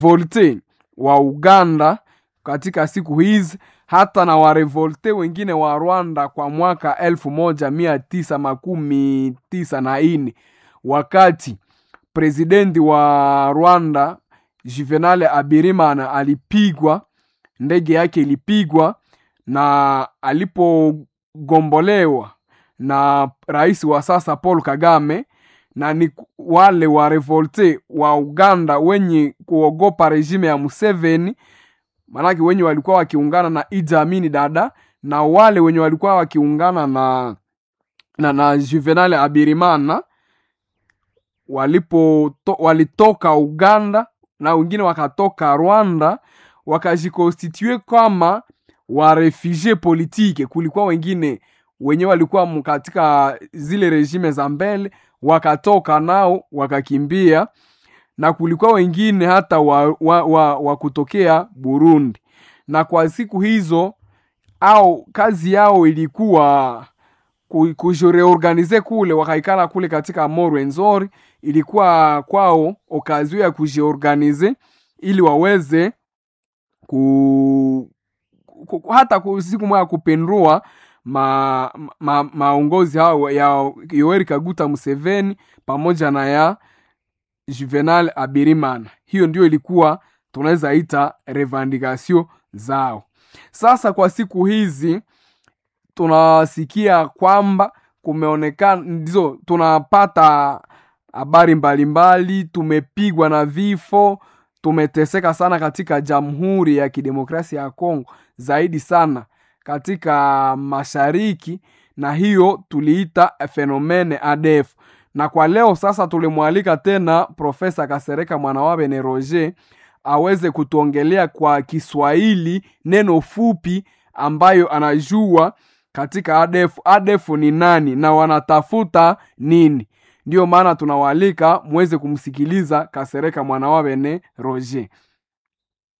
volte wa Uganda katika siku hizi hata na warevolte wengine wa Rwanda kwa mwaka elfu moja mia tisa makumi tisa na nne wakati presidenti wa Rwanda Juvenal Abirimana alipigwa, ndege yake ilipigwa, na alipogombolewa na rais wa sasa Paul Kagame, na ni wale wa revolte wa Uganda wenye kuogopa regime ya Museveni, maanake wenye walikuwa wakiungana na Idi Amin Dada na wale wenye walikuwa wakiungana na na, na Juvenal Abirimana walipo to, walitoka Uganda na wengine wakatoka Rwanda wakajikonstitue kama warefugie politike. Kulikuwa wengine wenye walikuwa katika zile regime za mbele wakatoka nao wakakimbia, na kulikuwa wengine hata wa, wa, wa, wa kutokea Burundi, na kwa siku hizo au kazi yao ilikuwa kujireorganize kule, wakaikala kule katika Morwenzori. Ilikuwa kwao okazio ya kujiorganize ili waweze ku, ku, hata ku, siku moja kupindua ma, ma, maongozi hao ya Yoweri Kaguta Museveni pamoja na ya Juvenal Abirimana. Hiyo ndio ilikuwa tunaweza ita revendication zao. Sasa kwa siku hizi tunasikia kwamba kumeonekana ndizo tunapata habari mbalimbali, tumepigwa na vifo, tumeteseka sana katika Jamhuri ya Kidemokrasia ya Kongo, zaidi sana katika mashariki, na hiyo tuliita fenomene ADF. Na kwa leo sasa tulimwalika tena Profesa Kasereka Mwanawabene Roger aweze kutuongelea kwa Kiswahili neno fupi ambayo anajua katika ADF. ADF ni nani na wanatafuta nini? Ndiyo maana tunawaalika muweze kumsikiliza Kasereka Mwanawabene Roger.